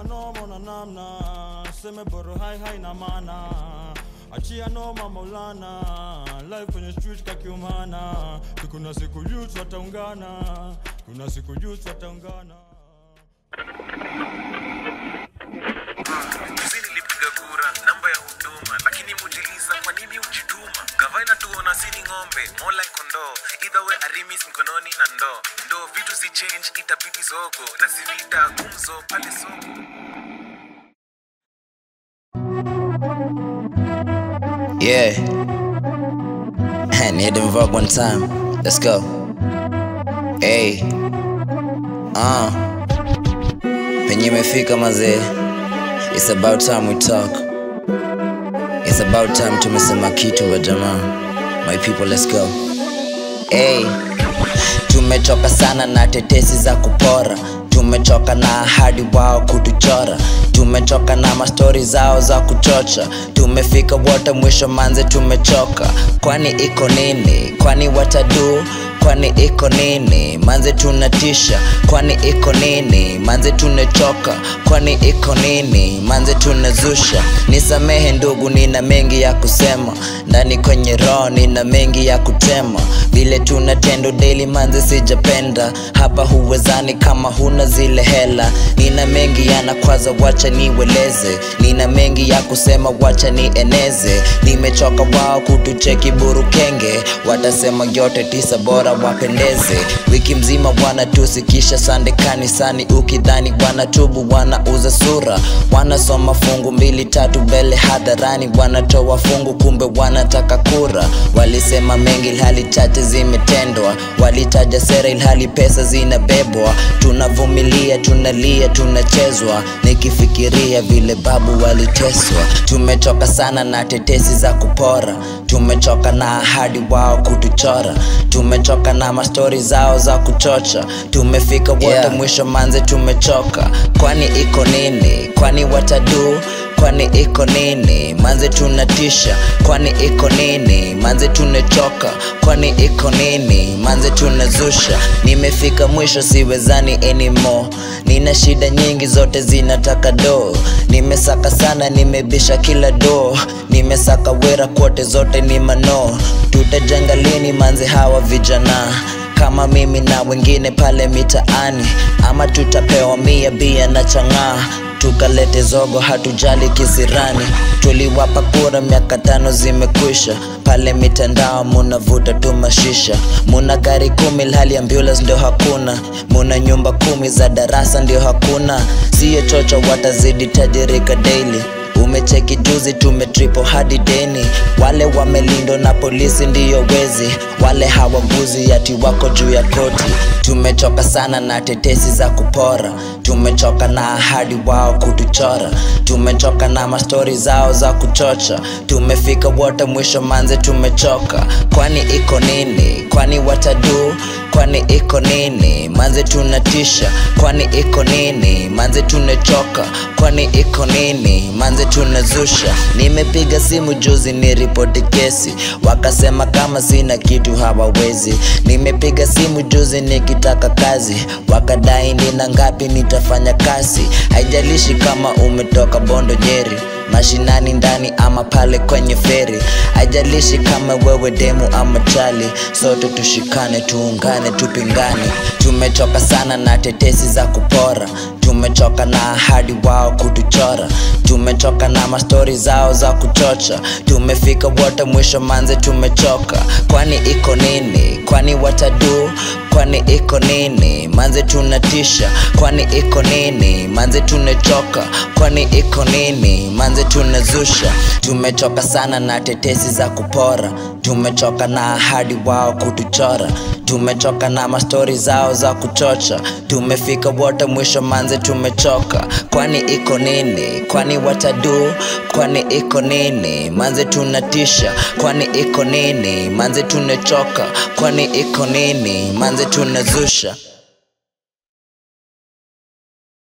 achia noma na namna seme boro hai hai na maana achia noma maulana live kwenye street kakiumana kuna siku youth wataungana kuna siku youth wataungana Juzi nilipiga kura namba ya huduma, lakini mujiliza kwa nini ujituma? Gavana tuona sini ng'ombe, more like kondoo. Either way arimis mkononi na ndoo, ndo vitu zi change, itabidi zogo na sivita gumzo pale soko. Yeah. Need them vote one time. Let's go. Hey. Uh. Penye imefika mazee. It's about time we talk. It's about time tumesema kitu wa jamaa. My people, let's go. Hey. Tumechoka sana na tetesi za kupora tumechoka na ahadi wao kutuchora tumechoka na mastori zao za kuchocha tumefika wote mwisho manze tumechoka kwani iko nini kwani watadu kwani iko nini manze tunatisha kwani iko nini manze tunachoka kwani iko nini manze tunazusha nisamehe ndugu nina mengi ya kusema ndani kwenye roho nina mengi ya kutema vile tunatendo daily manze sijapenda hapa huwezani kama huna zile hela nina mengi yanakwaza wacha niweleze nina mengi ya kusema wacha nieneze nimechoka wao kutucheki burukenge watasema yote tisa bora wapendeze wiki mzima wanatusikisha sande kanisani ukidhani wanatubu wanauza sura wanasoma fungu mbili tatu mbele hadharani wanatoa fungu kumbe wanataka kura walisema mengi ilhali chache zimetendwa walitaja sera ilhali pesa zinabebwa tunavumilia tunalia tunachezwa nikifikiria vile babu waliteswa tumechoka sana na tetesi za kupora tumechoka na ahadi wao kutuchora tumechoka na mastori zao za kuchocha tumefika wote yeah. mwisho manze tumechoka kwani iko nini kwani watadu kwani iko nini manze tunatisha kwani iko nini manze tunachoka kwani iko nini manze tunazusha nimefika mwisho siwezani anymore nina shida nyingi zote zinataka do nimesaka sana nimebisha kila do nimesaka wera kote zote ni mano tutajenga lini manze hawa vijana kama mimi na wengine pale mitaani ama tutapewa mia bia na chang'aa tukalete zogo hatujali kisirani tuliwapa kura miaka tano zimekwisha pale mitandao munavuta tu mashisha muna gari kumi hali ambulance ndio hakuna muna nyumba kumi za darasa ndio hakuna siyo chocho watazidi tajirika daily umecheki juzi tumetripo hadi deni wale wamelindwa na polisi ndiyo wezi wale hawaguzi ati wako juu ya koti tumechoka sana na tetesi za kupora tumechoka na ahadi wao kutuchora tumechoka na mastori zao za kuchocha tumefika wote mwisho manze tumechoka kwani iko nini kwani watadu kwani iko nini manze tunatisha kwani iko nini manze tunachoka kwani iko nini manze tunazusha nimepiga simu juzi ni ripoti kesi wakasema kama sina kitu hawawezi nimepiga simu juzi nikitaka kazi wakadai nina ngapi nitafanya kazi haijalishi kama umetoka bondo nyeri mashinani ndani ama pale kwenye feri haijalishi kama wewe demu ama chali sote tushikane tuungane tupingane tumechoka sana na tetesi za kupora tumechoka na ahadi wao kutuchora tumechoka na mastori zao za kuchocha tumefika wote mwisho manze tumechoka kwani iko nini kwani watadu kwani iko nini manze tunatisha kwani iko nini manze tunachoka kwani iko nini manze tunazusha tumechoka sana na tetesi za kupora tumechoka na ahadi wao kutuchora tumechoka na mastori zao za kuchocha tumefika wote mwisho manze tumechoka kwani iko nini kwani watadu kwani iko nini manze tunatisha kwani iko nini manze tunachoka kwani iko nini manze tunazusha